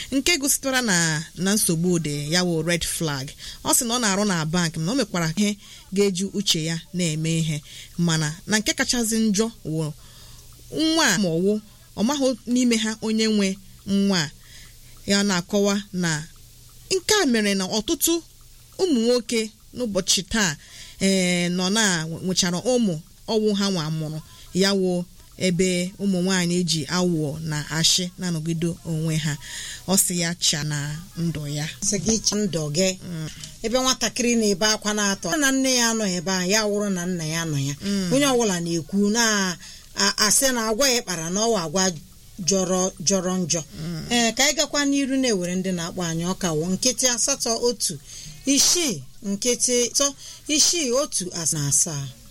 nke gositara na na nsogbu dị ya wụ red flag ọ sị na ọ na-arụ na bank na o mekwara ihe ga-eji uche ya na-eme ihe mana na nke kachasị njọ wụ nwa a ma ọwụ ọ maghị n'ime ha onye nwe nwa a ya na-akọwa na nke a mere na ọtụtụ ụmụ nwoke n'ụbọchị taa ee nọ na nwechara ụmụ ọwụ ha nwa mụrụ ya wụ ebe ụmụ nwaanyị ji awụọ na ashị na-anọgide onwe ha ọ sị ya cha na ndụ ya sị gị cha ndụ gị ebe nwatakịrị na-ebe akwa na-atọ na nne ya anọ ebe a ya wụrụ na nna ya nọ ya onye ọbụla na-ekwu na-asị na agwa ya kpara na ọwa agwa jọrọ jọrọ njọ ee ka anyị gakwa n'iru na-ewere ndị na-akpọ anyị ọka wụ nkịtị asatọ otu isii nkịtị atọ isii otu na asaa